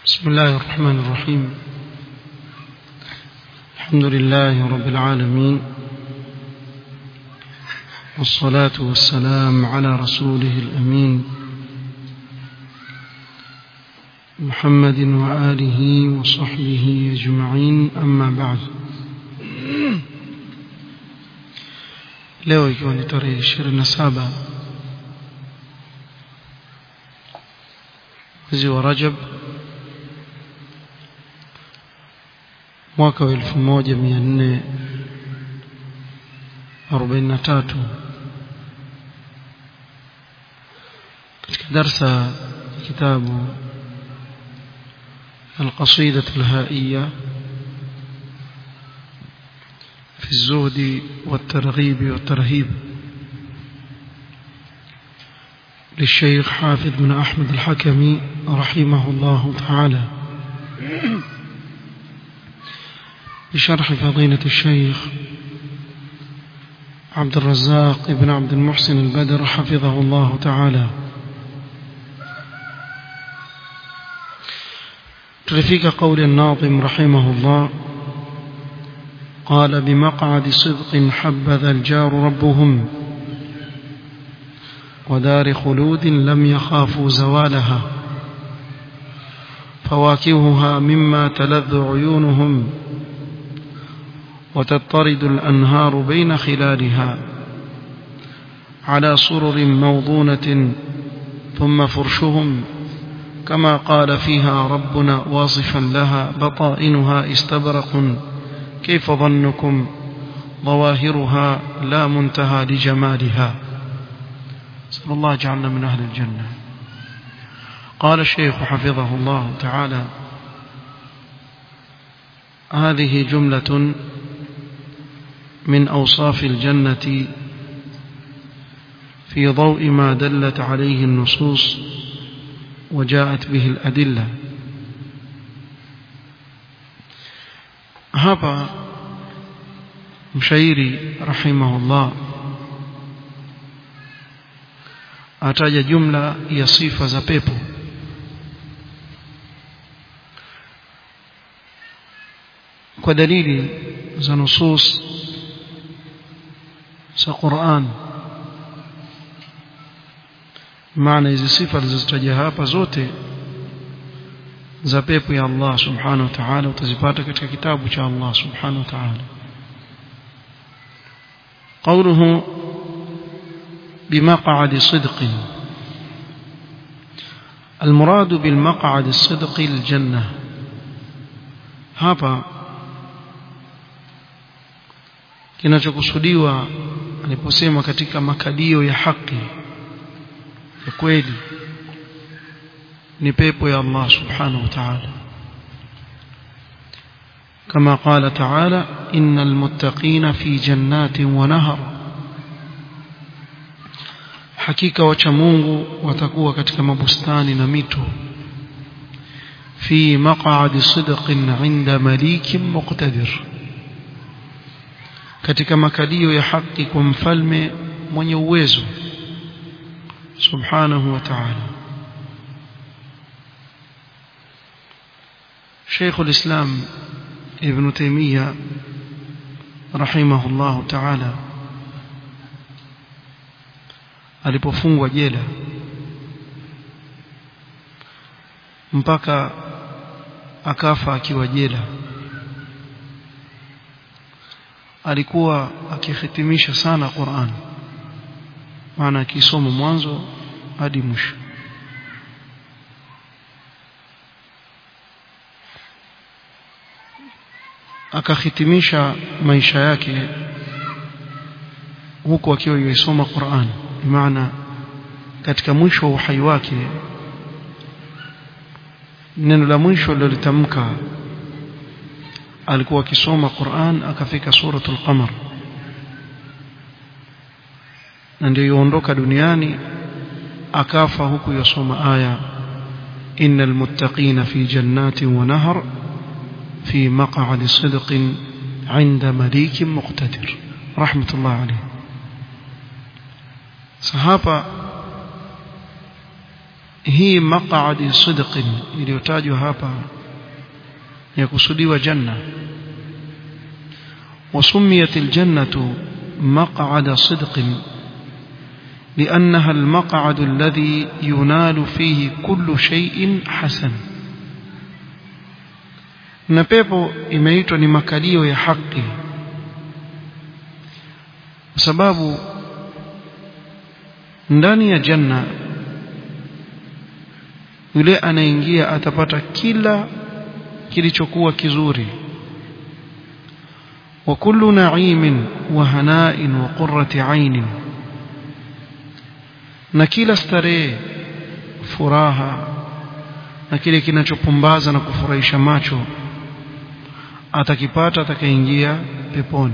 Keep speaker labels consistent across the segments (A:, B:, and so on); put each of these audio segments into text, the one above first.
A: بسم الله الرحمن الرحيم الحمد لله رب العالمين والصلاة والسلام على رسوله الأمين محمد وآله وصحبه أجمعين أما بعد leo ikiwa ni tarehe ishirini na saba mwezi wa Rajab mwaka wa elfu moja mia nne arobaini na tatu katika darsa ya kitabu القصيدة الهائية في الزهد والترغيب والترهيب للشيخ حافظ بن أحمد الحكمي رحمه الله تعالى بشرح فضيلة الشيخ عبد الرزاق بن عبد المحسن البدر حفظه الله تعالى تلفيك قول الناظم رحمه الله قال بمقعد صدق حبذا الجار ربهم ودار خلود لم يخافوا زوالها فواكهها مما تلذ عيونهم وتضطرد الأنهار بين خلالها على سرر موضونة ثم فرشهم كما قال فيها ربنا واصفا لها بطائنها استبرق كيف ظنكم ظواهرها لا منتهى لجمالها صلى الله جعلنا من أهل الجنة قال الشيخ حفظه الله تعالى هذه جملة من أوصاف الجنة في ضوء ما دلت عليه النصوص وجاءت به الأدلة hapa mshairi rahimahullah ataja jumla ya sifa za pepo kwa dalili za nusus za Qur'an maana hizi sifa alizozitaja hapa zote za pepo ya Allah subhanahu wa ta'ala utazipata katika kitabu cha Allah subhanahu wa ta'ala قوله بمقعد صدق المراد بالمقعد الصدق الجنة hapa kinachokusudiwa aliposema katika makalio ya haki ya kweli ni pepo ya Allah subhanahu wa ta'ala كما قال تعالى إن المتقين في جنات ونهر حقيقة وچمungu watakuwa katika mabustani na mito في مقعد صدق عند مليك مقتدر katika makalio ya haki kwa mfalme mwenye uwezo subhanahu wa ta'ala شيخ الإسلام ابن تيمية رحمه الله تعالى alipofungwa jela mpaka akafa akiwa jela alikuwa akihitimisha sana Qur'an maana akisoma mwanzo hadi mwisho akahitimisha maisha yake huku akiwa yuisoma Qur'an maana katika mwisho wa uhai wake neno la mwisho lilitamka alikuwa akisoma Qur'an akafika suratul qamar na ndio yuondoka duniani akafa huku yasoma aya innal muttaqina fi jannatin wa nahar في مقعد صدق عند مليك مقتدر رحمة الله عليه صحابة hii maq'adi sidqin iliyotajwa hapa ya kusudiwa janna وسميت الجنة مقعد صدق لأنها المقعد الذي ينال فيه كل شيء حسن na pepo imeitwa ni makalio ya haki kwa sababu ndani ya janna yule anaingia atapata kila kilichokuwa kizuri wa kullu na'imin wa hana'in wa qurrati 'ainin na kila starehe furaha na kile kinachopumbaza na kufurahisha macho atakipata atakayeingia peponi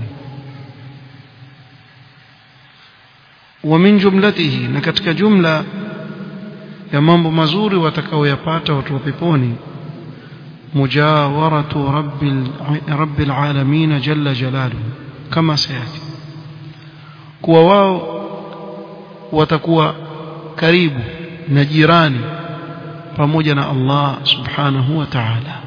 A: wa min jumlatihi na katika jumla ya mambo mazuri watakaoyapata watu wa peponi mujawaratu rabbil rabbil alamin jalla jalaluhu kama sayati kuwa wao watakuwa karibu na jirani pamoja na Allah subhanahu wa ta'ala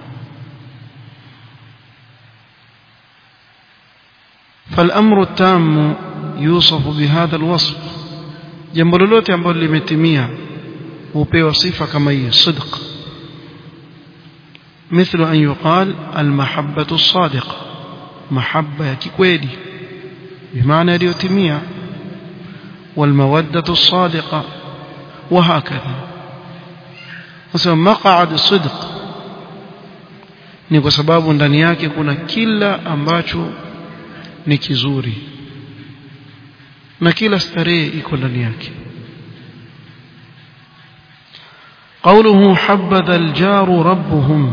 A: فالامر التام يوصف بهذا الوصف jambo lolote ambalo limetimia hupewa sifa kama hii sidq مثل أن يقال المحبة الصادقة محبة يكيكويدي بمعنى ليتمية والمودة الصادقة وهكذا مثلا مقعد الصدق ni kwa sababu ndani yake kuna kila ambacho ni kizuri na kila starehe iko ndani yake قوله حبذا الجار ربهم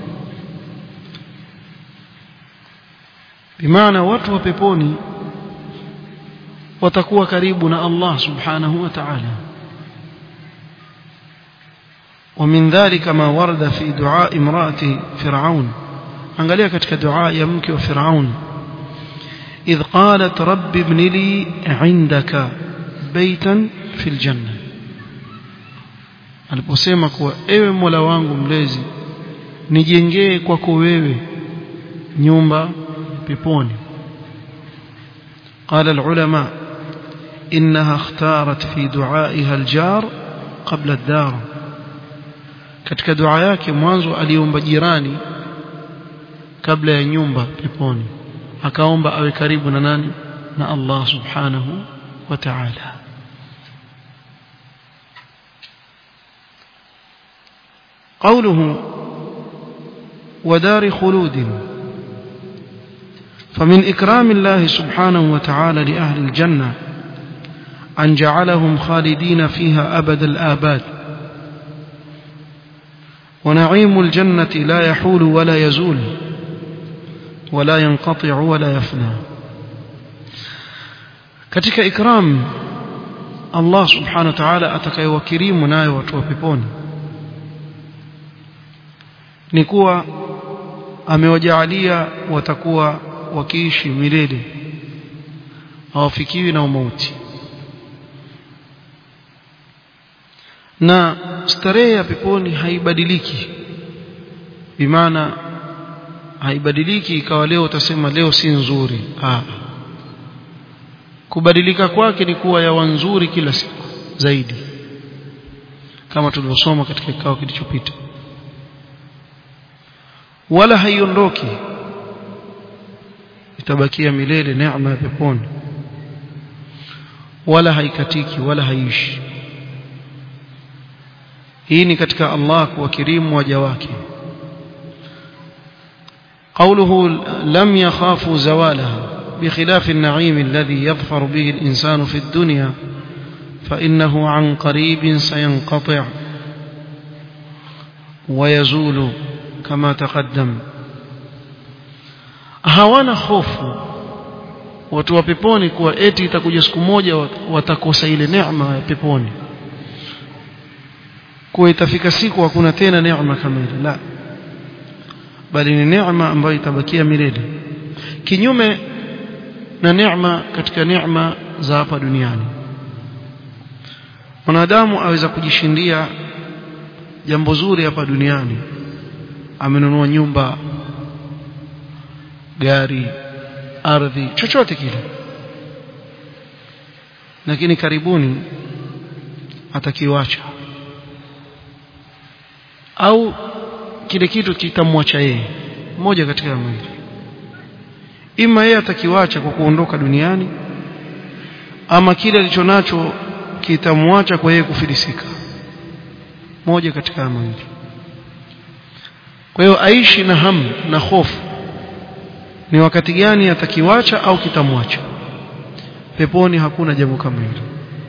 A: بمعنى watu wa peponi watakuwa karibu na Allah subhanahu wa ta'ala ومن ذلك ما ورد في دعاء امرأة فرعون angalia katika dua ya mke wa Firaun إذ قالت رب ابن لي عندك بيتا في الجنة aliposema kuwa ewe Mola wangu mlezi nijengee kwako wewe nyumba peponi قال العلماء إنها اختارت في دعائها الجار قبل الدار katika dua yake mwanzo aliomba jirani kabla ya nyumba peponi akaomba awe karibu na nani na Allah subhanahu wa ta'ala قوله ودار خلود فمن إكرام الله سبحانه وتعالى لأهل الجنة أن جعلهم خالدين فيها أبد الآباد ونعيم الجنة لا يحول ولا يزول ولا ينقطع ولا يفنى katika ikram Allah subhanahu wa ta'ala atakayewakirimu nayo watu wa peponi ni kuwa amewajaalia watakuwa wakiishi milele hawafikiwi na umauti na starehe ya peponi haibadiliki bimaana haibadiliki ikawa leo utasema leo si nzuri ah kubadilika kwake ni kuwa yawa nzuri kila siku zaidi kama tulivyosoma katika kikao kilichopita wala haiondoki itabakia milele neema ya peponi wala haikatiki wala haishi hii ni katika Allah kuwakirimu waja wake قوله لم يخافوا زوالها بخلاف النعيم الذي يظفر به الإنسان في الدنيا فإنه عن قريب سينقطع ويزول كما تقدم hawana hofu watu wa peponi kuwa eti itakuja siku moja watakosa ile neema ya peponi kuwa itafika siku hakuna tena neema kama ile la bali ni neema ambayo itabakia milele kinyume na neema katika neema za hapa duniani mwanadamu aweza kujishindia jambo zuri hapa duniani amenunua nyumba gari ardhi chochote kile lakini karibuni atakiwacha au kile kitu kitamwacha yeye mmoja katika mwili ima yeye atakiwacha kwa kuondoka duniani ama kile alichonacho kitamwacha kwa yeye kufilisika moja katika mawili kwa hiyo aishi na hamu na hofu ni wakati gani atakiwacha au kitamwacha peponi hakuna jambo kama hilo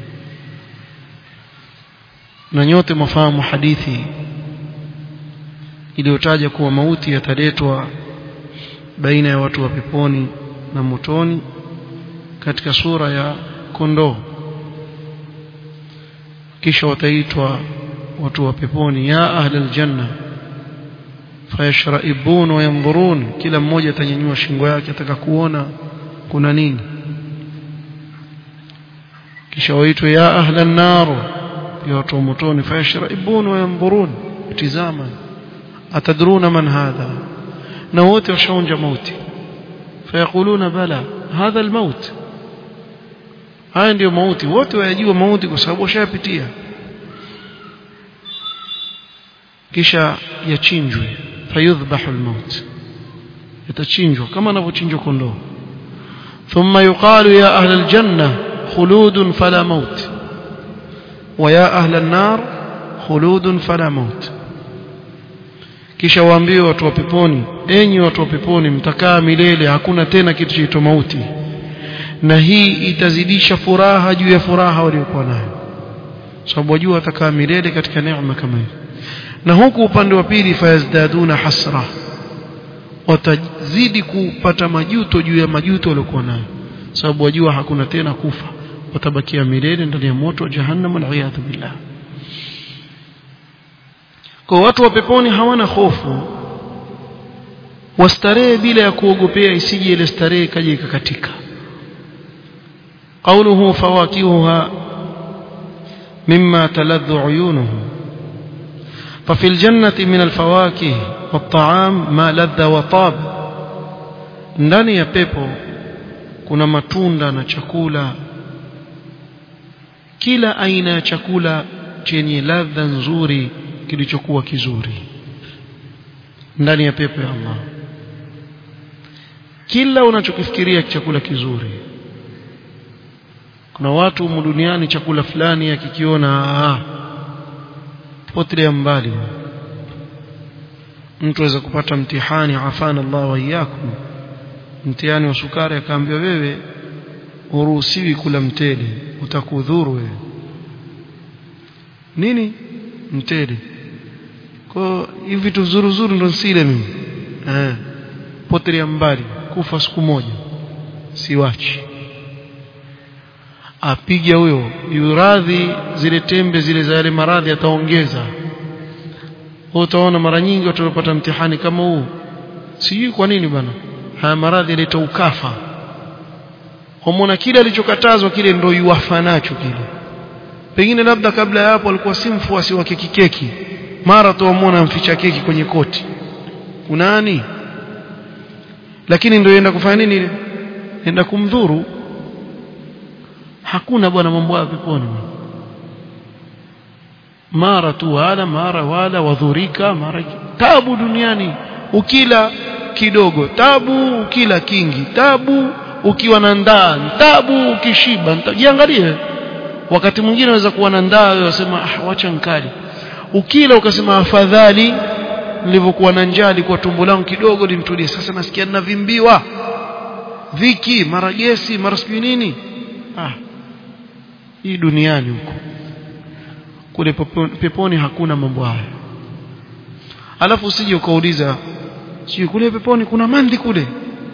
A: na nyote mafahamu hadithi iliyotaja kuwa mauti yataletwa baina ya watu wa peponi na motoni katika sura ya kondoo kisha wataitwa watu wa peponi ya ahli aljanna fayashraibun wa yanzurun kila mmoja atanyanyua shingo yake ataka kuona kuna nini kisha waitwe ya ahli an-nar ya watu wa motoni fayashraibun wa yanzurun tizama atadruna man hadha na wote washaonja mauti fayakuluna bala hadha almaut haya ndiyo mauti wote wayajua mauti kwa sababu washayapitia kisha yachinjwe fayudhbahu almaut yatachinjwa kama anavyochinjwa kondoo thumma yuqalu ya ahla aljanna khuludun fala maut wa ya ahla an-nar khuludun fala maut kisha waambiwe watu wa peponi enyi watu wa peponi mtakaa milele hakuna tena kitu chaitwa mauti na hii itazidisha furaha juu ya furaha waliokuwa nayo sababu wajua watakaa milele katika neema kama hii na huku upande wa pili fayazdaduna hasra watazidi kupata majuto juu ya majuto waliokuwa nayo sababu wajua hakuna tena kufa watabakia milele ndani ya moto wa jahannam waliyadhu billah kwa watu wa peponi hawana hofu wastarehe bila ya kuogopea isije ile starehe kaje ikakatika قوله فواكهها مما تلذ عيونهم ففي الجنة من الفواكه والطعام ما لذ وطاب ndani ya pepo kuna matunda na chakula kila aina ya chakula chenye ladha nzuri kilichokuwa kizuri ndani ya pepo ya Allah kila unachokifikiria chakula kizuri kuna watu humu duniani chakula fulani akikiona ah potelea mbali mtu aweza kupata mtihani afana Allah wa iyyakum mtihani wa sukari akaambiwa wewe uruhusiwi kula mtele utakudhuru wewe nini mtele kwa hivi vitu zuru zuru ndo sile mimi eh potelea mbali kufa siku moja siwachi apiga huyo yuradhi zile tembe zile za yale maradhi ataongeza utaona mara nyingi watu wanapata mtihani kama huu sijui kwa nini bana haya maradhi yaleta ukafa homona kile alichokatazwa kile ndio yuwafa nacho kile pengine labda kabla ya hapo alikuwa si mfuasi wa keki keki mara tu amwona mficha keki kwenye koti kunani lakini ndio yenda kufanya nini ile enda kumdhuru hakuna bwana mambo ya peponi mara tu wala mara wala wadhurika mara tabu duniani ukila kidogo tabu ukila kingi tabu ukiwa na ndaa tabu ukishiba jiangalie wakati mwingine unaweza kuwa na ndaa wewe unasema ah wacha nkali ukila ukasema afadhali nilivyokuwa na njaa kwa tumbo langu kidogo limtulie sasa nasikia ninavimbiwa viki mara gesi mara sijui nini ah hii duniani huko kule peponi hakuna mambo haya alafu usije ukauliza sio kule peponi kuna mandi kule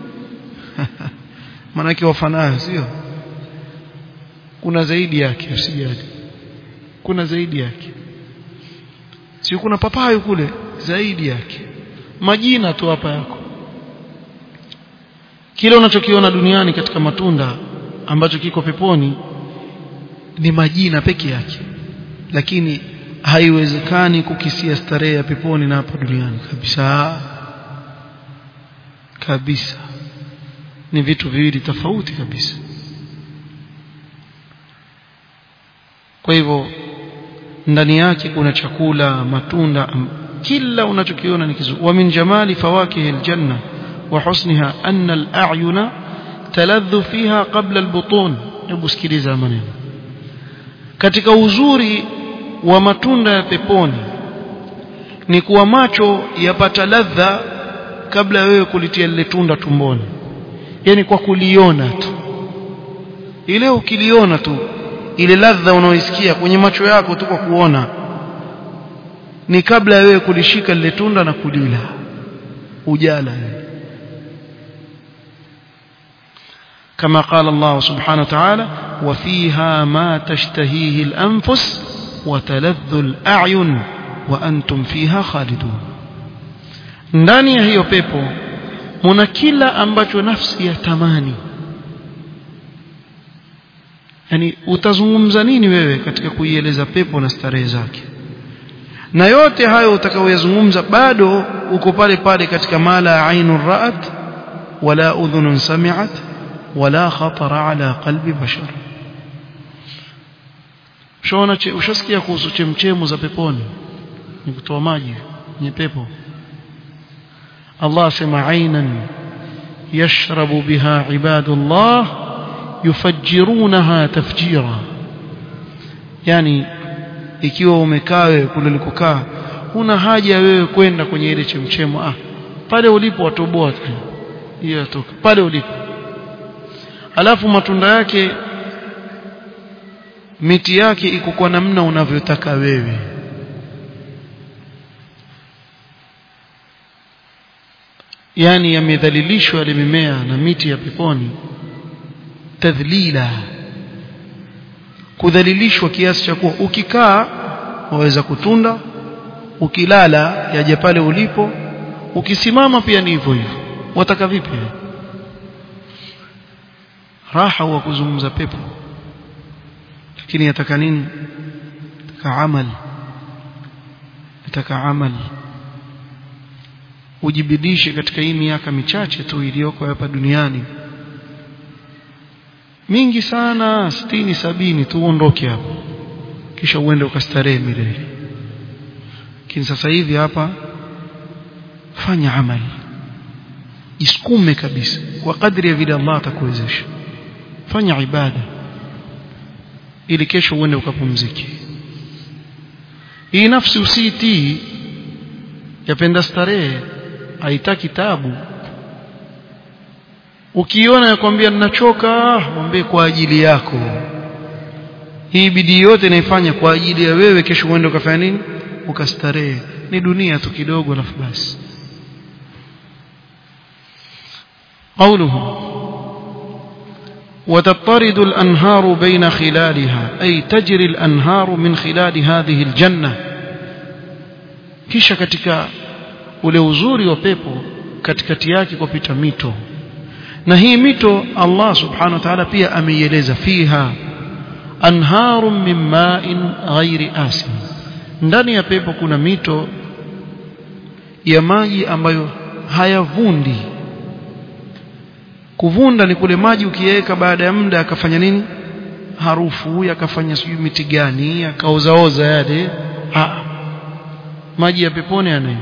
A: manake wafanayo sio kuna zaidi yake usijali kuna zaidi yake sio kuna papayo kule zaidi yake majina tu hapa yako kile unachokiona duniani katika matunda ambacho kiko peponi ni majina peke yake lakini haiwezekani kukisia starehe ya peponi na hapa duniani kabisa kabisa ni vitu viwili tofauti kabisa kwa hivyo ndani yake kuna chakula matunda kila unachokiona ni kizuri wa min jamali fawakihi aljanna wa husniha anna al-a'yuna taladhu fiha qabla al-butun hebu sikiliza maneno katika uzuri wa matunda ya peponi ni kuwa macho yapata ladha kabla wewe kulitia lile tunda tumboni yani kwa kuliona tu ile ukiliona tu ile ladha unaoisikia kwenye macho yako tu kwa kuona ni kabla ya wewe kulishika lile tunda na kulila ujala كما قال الله سبحانه وتعالى وفيها ما تشتهيه الأنفس وتلذ الأعين وأنتم فيها خالدون ndani ya hiyo pepo muna kila ambacho nafsi ya tamani yani utazungumza nini wewe katika kuieleza pepo na starehe zake na yote hayo utakaoyazungumza bado uko pale pale katika mala ainun ra'at wala udhunun sami'at wala khatara ala qalbi bashar shona ushasikia kuhusu chemchemu za peponi ni kutoa maji kwenye pepo Allah asema ainan yashrabu biha ibadullah yufajjirunaha tafjira yani ikiwa umekaa wewe kule ulikokaa huna haja wewe kwenda kwenye ile chemchemo ah pale ulipo watoboa tu hiyo yatoka pale ulipo alafu matunda yake miti yake iko kwa namna unavyotaka wewe yani yamedhalilishwa ile mimea na miti ya peponi tadhlila kudhalilishwa kiasi cha kuwa ukikaa waweza kutunda ukilala yaje pale ulipo ukisimama pia ni hivyo hivyo wataka vipi raha wa kuzungumza pepo lakini yataka nini yataka amali yataka amali ujibidishe katika hii miaka michache tu iliyoko hapa duniani mingi sana sitini sabini tu uondoke hapo kisha uende ukastarehe milele lakini sasa hivi hapa fanya amali jisukume kabisa kwa kadri ya vile Allah atakuwezesha fanya ibada ili kesho uende ukapumzike hii nafsi usiitii yapenda starehe haitaki tabu ukiona yakwambia ninachoka mwambie kwa ajili yako hii bidii yote naifanya kwa ajili ya wewe kesho uende ukafanya nini ukastarehe ni dunia tu kidogo alafu basi قوله وتطرد الأنهار بين خلالها أي تجري الأنهار من خلال هذه الجنة kisha katika ule uzuri wa pepo katikati yake kupita mito na hii mito Allah subhanahu wa ta'ala pia ameieleza fiha anharun min ma'in ghairi asin ndani ya pepo kuna mito ya maji ambayo hayavundi kuvunda ni kule maji ukiweka baada ya muda akafanya nini harufu yakafanya sijui miti gani akaozaoza yale ha. maji ya peponi yanayo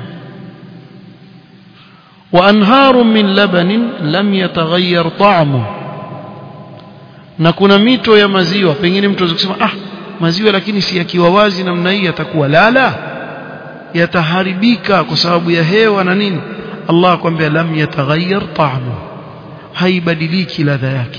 A: وأنهار من لبن لم يتغير طعمه na kuna mito ya maziwa pengine mtu kusema ah maziwa lakini si yakiwa wazi namna hii yatakuwa lala yataharibika kwa sababu ya hewa na nini Allah akwambia lam yataghayyar ta'mu haibadiliki ladha yake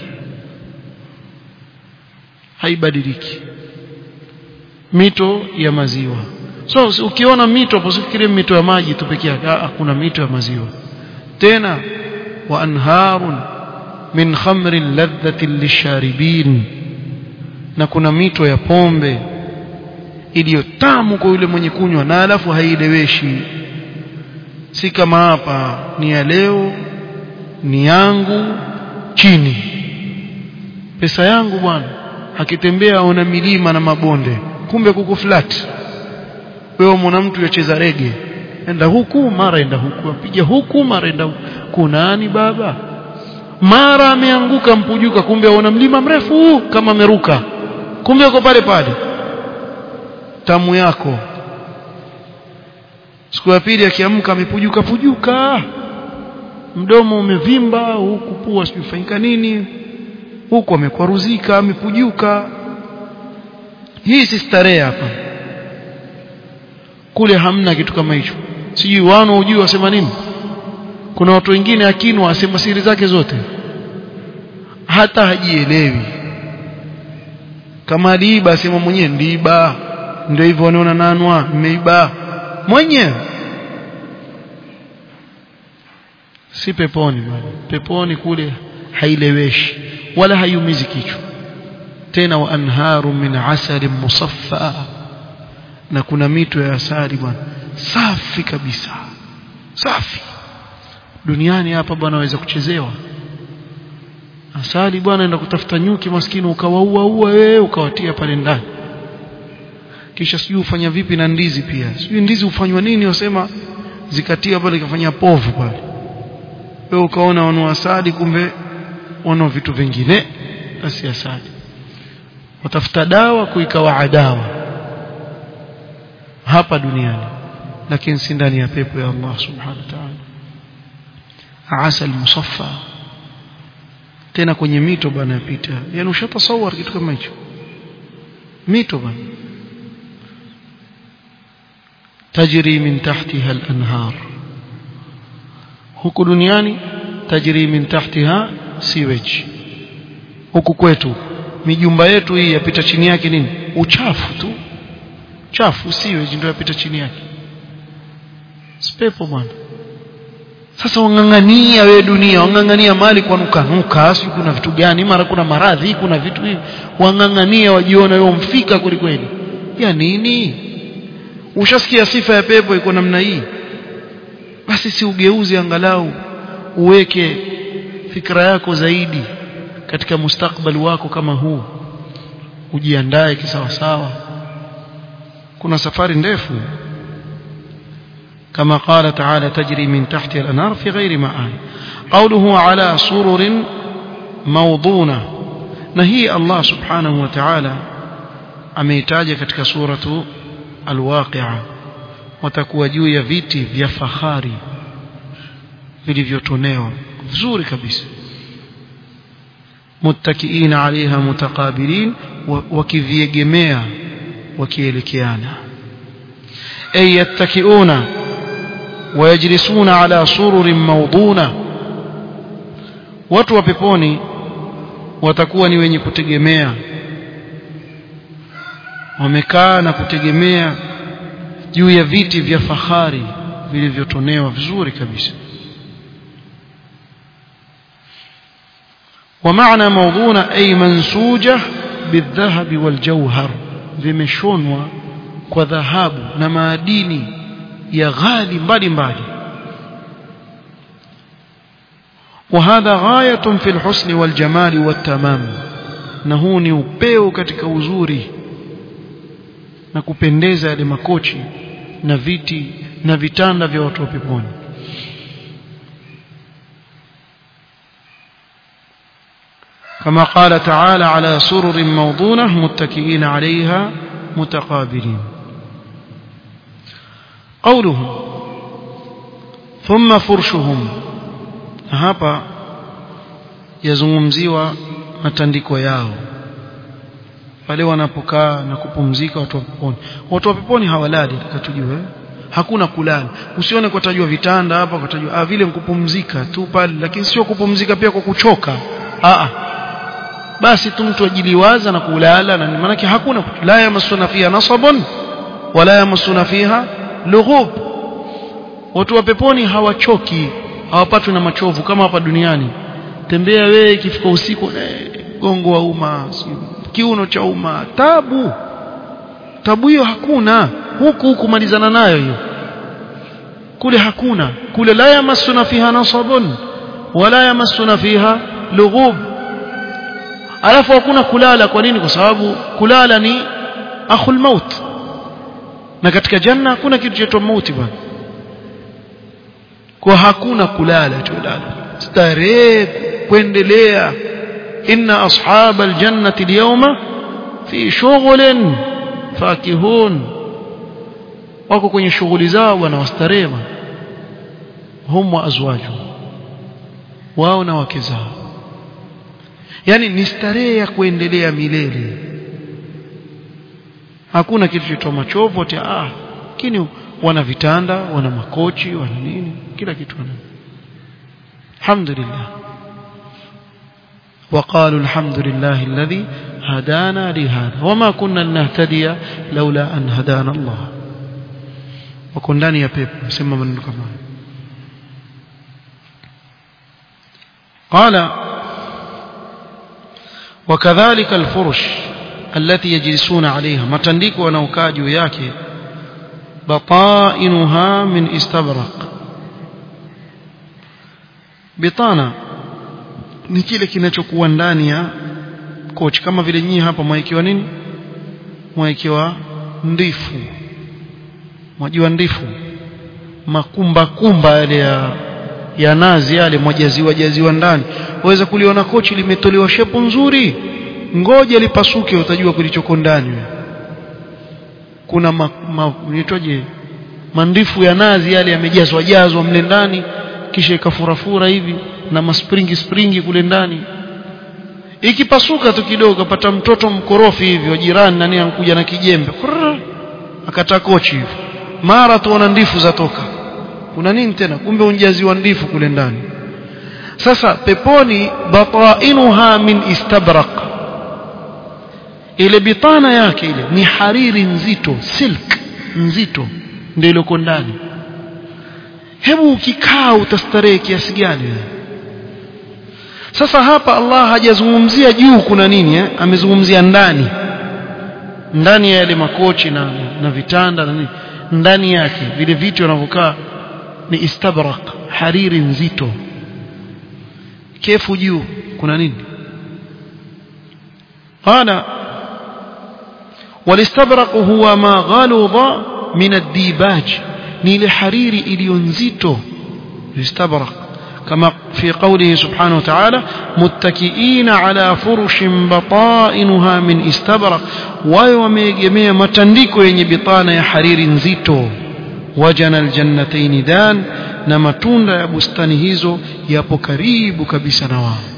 A: haibadiliki mito ya maziwa so ukiona mito hapo usifikirie mito ya maji tu pekee yake kuna mito ya maziwa tena wa anharun min khamrin ladhatin lisharibin na kuna mito ya pombe iliyo tamu kwa yule mwenye kunywa na alafu haieleweshi si kama hapa ni ya leo ni yangu chini pesa yangu bwana akitembea aona milima na mabonde kumbe kuku flat wewe mwana mtu yacheza rege enda huku mara enda huku apiga huku mara enda huku kunani baba mara ameanguka mpujuka kumbe aona mlima mrefu kama ameruka kumbe uko pale pale tamu yako siku ya pili akiamka amepujuka pujuka mdomo umevimba huku pua sijufanyika nini huku amekwaruzika amepujuka hii si starehe hapa kule hamna kitu kama hicho sijui wano ujui wasema nini kuna watu wengine akinwa asema siri zake zote hata hajielewi kama aliiba asema mwenyewe ndiiba ndio hivyo wanaona nanwa mmeiba mwenyewe si peponi bwana peponi kule haileweshi wala haiumizi kichwa tena wa anharu min asalin musaffa na kuna mito ya asali bwana safi kabisa safi duniani hapa bwana waweza kuchezewa asali bwana enda kutafuta nyuki maskini ukawaua ua wewe ukawatia pale ndani kisha sijui ufanya vipi na ndizi pia sijui ndizi ufanywa nini wasema zikatia pale ikafanya povu pale wewe ukaona wana asali kumbe wana vitu vingine basi asali watafuta dawa kuikawa adawa hapa duniani lakini si ndani ya pepo ya Allah subhanahu wa ta'ala asal musaffa tena kwenye mito bana yapita yani ushatasawar kitu kama hicho mito bana tajri min tahtiha al-anhar huku duniani tajri min tahtiha sewage huku kwetu mijumba yetu hii yapita chini yake nini uchafu tu chafu sewage ndio yapita chini yake spepo bwana sasa wang'ang'ania wewe dunia wang'ang'ania mali kwa nuka nuka sio kuna vitu gani mara kuna maradhi kuna vitu hivi wang'ang'ania wajiona wewe mfika kweli ya nini ushasikia sifa ya pepo iko namna hii basi si ugeuze angalau uweke fikra yako zaidi katika mustakbali wako kama huu ujiandae kisawasawa kuna safari ndefu كما قال تعالى تجري من تحت الأنهار في غير معان قوله على سرر موضونة نهي الله سبحانه وتعالى ameitaja katika suratu alwaqia watakuwa juu ya viti vya fahari vilivyotonewa vizuri kabisa muttakiina alaiha mutaqabilin wakiviegemea wakielekeana ay yattakiuna ويجلسون على سرر موضونة watu wa peponi watakuwa ni wenye kutegemea wamekaa na kutegemea juu ya viti vya fahari vilivyotonewa vizuri kabisa ومعنى موضونة أي منسوجة بالذهب والجوهر vimeshonwa kwa dhahabu na maadini ya ghali mbali mbali وهذا غاية في الحسن والجمال والتمام na huu ni upeo katika uzuri na kupendeza yale makochi na viti na vitanda vya watu wa peponi كما قال تعالى على سرر موضونة متكئين عليها متقابلين قوله ثم فرشهم hapa yazungumziwa matandiko yao pale wanapokaa na kupumzika watu wa peponi watu wa peponi hawalali tukatujue hakuna kulala usione kwa tajua vitanda hapa kwa tajua ah vile mkupumzika tu pale lakini sio kupumzika pia kwa kuchoka ah basi tu mtu ajiliwaza na kulala na maana hakuna la yamassuna fiha nasabun wala yamassuna fiha lughub watu wa peponi hawachoki hawapatwi na machovu kama hapa duniani tembea wewe ikifika usiku gongo wa umma kiuno cha umma tabu tabu hiyo hakuna huku huku malizana nayo hiyo kule hakuna kule la yamassuna fiha nasabun wala yamassuna fiha lughub alafu hakuna kulala kwa nini kwa sababu kulala ni akhul maut na katika janna hakuna kitu chaitwa mauti bwana kwa hakuna kulala tulala starehe kuendelea inna ashab aljannati alyawma fi shughlin fakihun wako kwenye shughuli zao bwana wastarehe hum wa azwaju wao na wake zao yani ni starehe ya kuendelea milele hakuna kitu cha machovu ati ah lakini wana vitanda wana makochi wana nini kila kitu wana alhamdulillah وقالوا الحمد لله الذي هدانا لهذا وما كنا لنهتدي لولا أن هدانا الله وكن ndani ya pepo sema maneno kama قال وكذلك الفرش التي يجلسون عليها matandiko wanaokaa juu yake بطائنها من استبرق bitana ni kile kinachokuwa ndani ya kochi kama vile nyinyi hapa mwaekiwa nini mwaekiwa ndifu mwajua ndifu makumba kumba yale ya ya nazi yale mwajaziwa jaziwa ndani waweza kuliona kochi limetolewa shepu nzuri ngoja lipasuke utajua kilichoko ndani kuna ma, ma, nitoje mandifu ya nazi yale yamejazwa jazwa mle ndani kisha ikafurafura hivi na maspringi springi kule ndani ikipasuka tu kidogo apata mtoto mkorofi hivi wa jirani nani ankuja na kijembe akata kochi hivi mara tuona ndifu zatoka kuna nini tena kumbe unjaziwa ndifu kule ndani sasa peponi batainuha min istabraq ile bitana yake ile ni hariri nzito silk nzito ndio iliyoko ndani hebu ukikaa utastarehe kiasi gani sasa hapa Allah hajazungumzia juu kuna nini eh? amezungumzia ndani ndani ya yale makochi na, na vitanda na nini ndani yake vile vitu wanavyokaa ni istabrak hariri nzito kefu juu kuna nini قال والاستبرق هو ما غلظ من الديباج ni ile hariri iliyo nzito istabrak kama fi qawlihi subhanahu wa ta'ala muttakiina ala furushin batainuha min istabrak wao wameegemea matandiko yenye bitana ya hariri nzito wajana aljannatayn dan na matunda ya bustani hizo yapo karibu kabisa na wao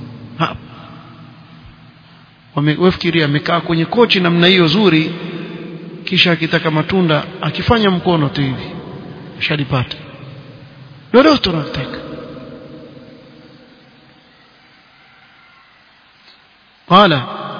A: wamefikiria amekaa kwenye kochi namna hiyo zuri kisha akitaka matunda akifanya mkono tu hivi shalipata lolote unataka قال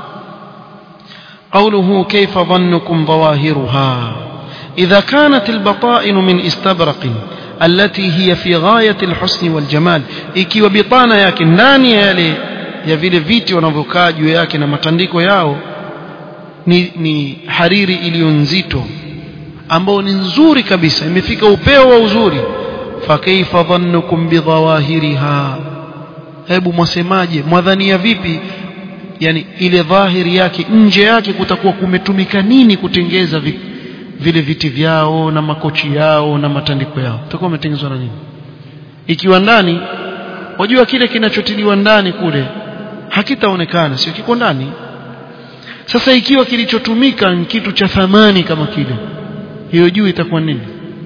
A: قوله كيف ظنكم ظواهرها إذا كانت البطائن من استبرق التي هي في غاية الحسن والجمال ikiwa bitana yake ndani ya yale ya vile viti wanavyokaa juu yake na matandiko yao ni, ni hariri iliyo nzito ambao ni nzuri kabisa imefika upeo wa uzuri fakaifa dhannukum bidhawahiriha hebu mwasemaje mwadhania vipi yani ile dhahiri yake nje yake kutakuwa kumetumika nini kutengeza vi, vile viti vyao na makochi yao na matandiko yao utakuwa umetengezwa na nini ikiwa ndani wajua kile kinachotiliwa ndani kule hakitaonekana sio kiko ndani sasa ikiwa kilichotumika ni kitu cha thamani kama kile hiyo juu itakuwa nini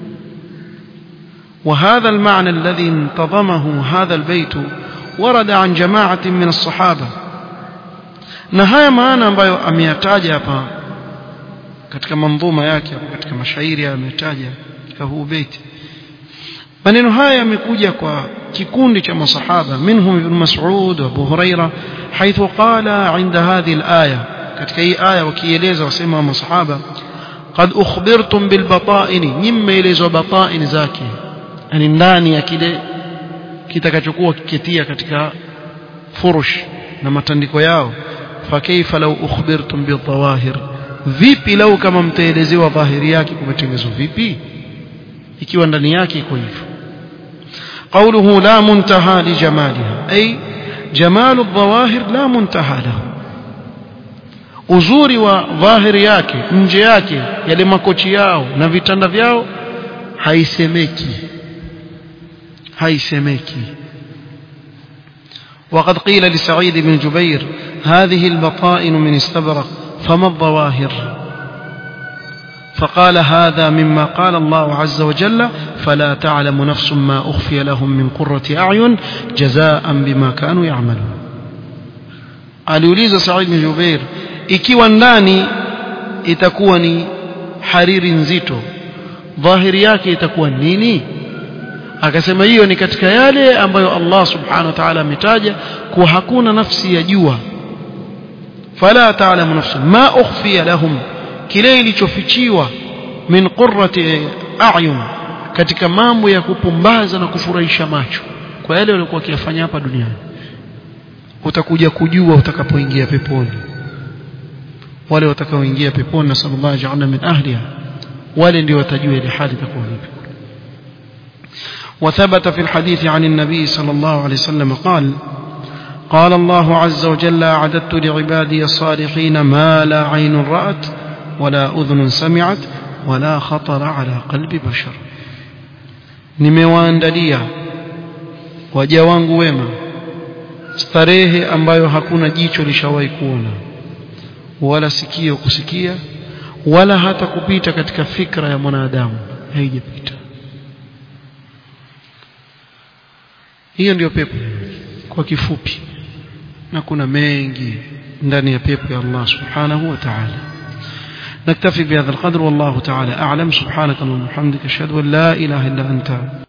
A: وهذا المعنى الذي انتظمه هذا البيت ورد عن جماعة من الصحابة na haya maana ambayo ameyataja hapa katika mandhuma yake katika mashairi ametaja katika huu beti maneno haya yamekuja kwa kikundi cha masahaba minhum ibn mas'ud wa abu huraira haithu qala inda hadhihi al-aya katika hii aya wakieleza wasema masahaba qad ukhbirtum bil bata'ini nimeelezwa bata'in zake yani ndani ya kile kitakachokuwa kiketia katika furush na matandiko yao fakaifa law ukhbirtum bil dhawahir vipi lau kama mtaelezewa dhahiri yake kumetengenezwa vipi ikiwa ndani yake iko hivyo قوله لا منتهى لجمالها أي جمال الظواهر لا منتهى له uzuri wa dhahiri yake nje yake yale makochi yao na vitanda vyao haisemeki haisemeki وقد قيل لسعيد بن جبير هذه البطائن من استبرق فما الظواهر فقال هذا مما قال الله عز وجل فلا تعلم نفس ما أخفي لهم من قرة أعين جزاء بما كانوا يعملون aliuliza Said bin Jubair ikiwa ndani itakuwa ni hariri nzito dhahiri yake itakuwa nini akasema hiyo ni katika yale ambayo Allah subhanahu wa ta'ala ametaja kuwa hakuna nafsi ya jua fala ta'lamu nafsu ma ukhfiya lahum kile ilichofichiwa min qurrati a'yun katika mambo ya kupumbaza na kufurahisha macho kwa yale waliokuwa wakiyafanya hapa duniani utakuja kujua utakapoingia peponi wale watakaoingia peponi na sallallahu ja'alna min ahliha wale ndio watajua ile hali itakuwa vipi وثبت في الحديث عن النبي صلى الله عليه وسلم قال قال الله عز وجل أعددت لعبادي الصالحين ما لا عين رأت ولا أذن سمعت ولا خطر على قلب بشر nimewaandalia waja wangu wema starehe ambayo hakuna jicho lishawahi kuona wala sikio kusikia wala hata kupita katika fikra ya mwanadamu haijapita hiyo ndiyo pepo kwa kifupi na kuna mengi ndani ya pepo ya Allah subhanahu wa ta'ala نكتفي بهذا القدر والله تعالى أعلم سبحانك اللهم وبحمدك أشهد أن لا إله إلا أنت